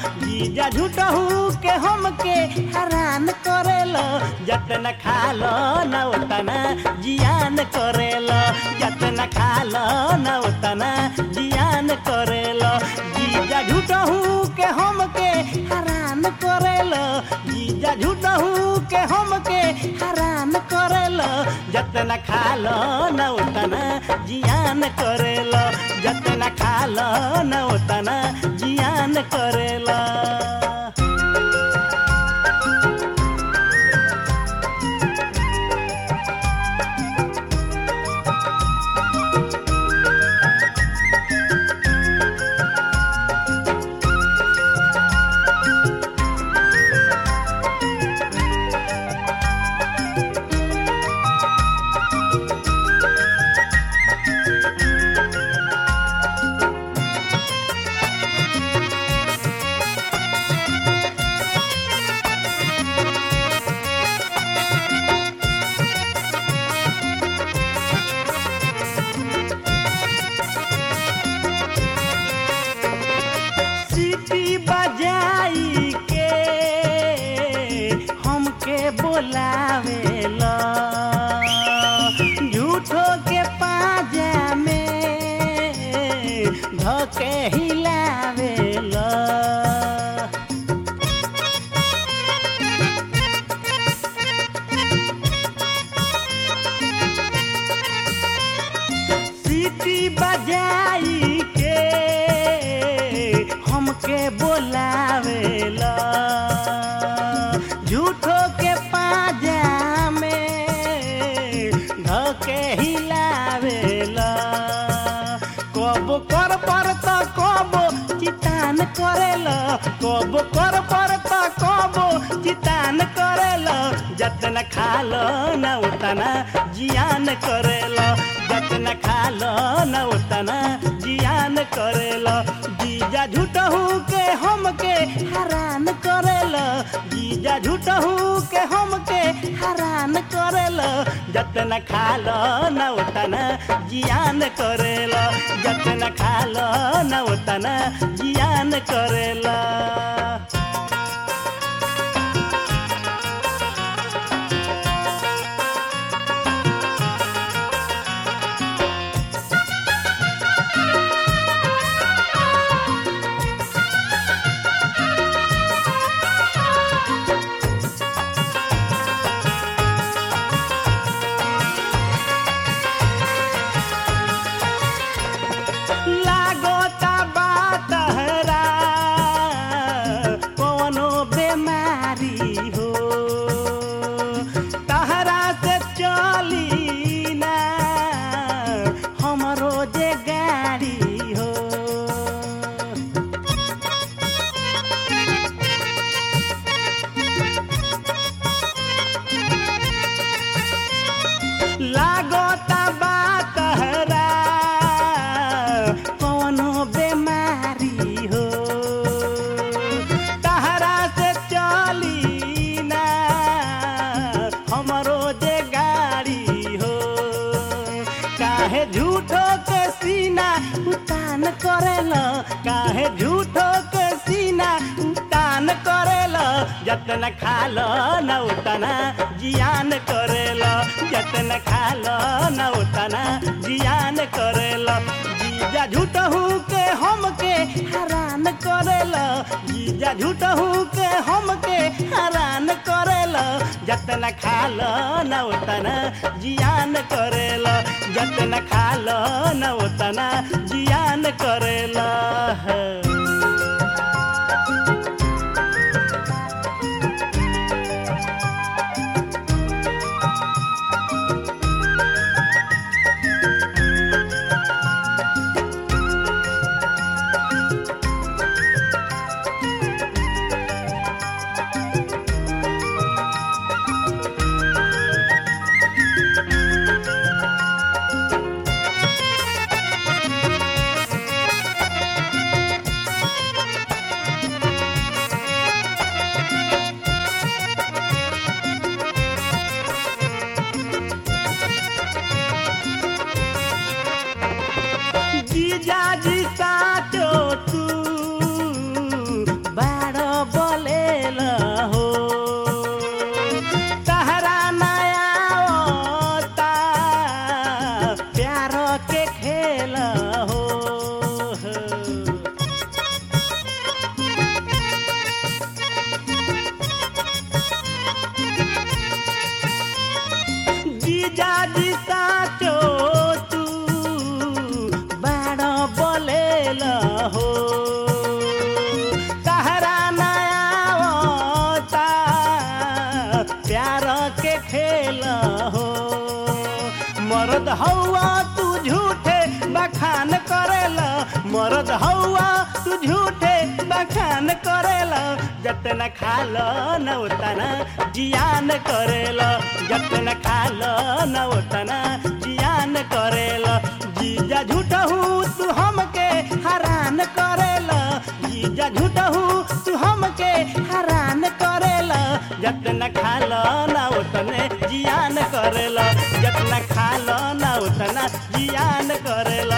जीजा झूठहू के हमके हैरान करेलो जतन खालो न उतना जियान करेलो जतन खालो न उतना जियान करेलो जीजा झूठहू के हमके हैरान करेलो जीजा झूठहू के हमके हैरान करेलो जतन खालो न उतना जियान करेलो जतन खालो न उतना जियान करेलो सीटी बजाई के हमके बोलावेला झूठो के पाजा में धके हिलावेला सीटी बजाई के हमके बोलावेला झूठो के पाजा में धके हिलावेला कब कर पर त कब चितान करेला कब कर पर त कब चितान करेला जतन खालो न उतना जियान करेला जतन खालो न उतना जियान करेला जीजा झूठहू के हमके हैरान करेला जीजा झूठहू के हमके हैरान करेला जतन खालो न उतना जियान करेला जतन खालो न उतना जियान करेला लागोता बात हरा कोनो बेमारी हो तहरा से चली ना हमरो जे गाड़ी हो लागोता बात हरा कोनो बेमारी हो तहरा से चली ना हमरो जे गाड़ी हो काहे झूठो के सीना उतान करेला काहे झूठो के सीना उतान करेला जतन खालो न उतना जियान करेला जतन खालो न उतना जियान करेला जीजा झूठहू के हमके हैरान करेला जीजा झूठहू के हमके हैरान करेला जतन खालो न उतना जियान करेला जतन खालो न उतना जियान करेला हौआ तू झूठे बखान करेला मरद हौआ तू झूठे बखान करेला जतन खाल न उतना जियान करेला जतन खाल न उतना जियान करेला जीजा झूठहू तू हमके हरान करेला जीजा झूठहू तू हमके हरान करेला जतन खाल न उतने जियान करेला जतन खाल न उतना जियान करेला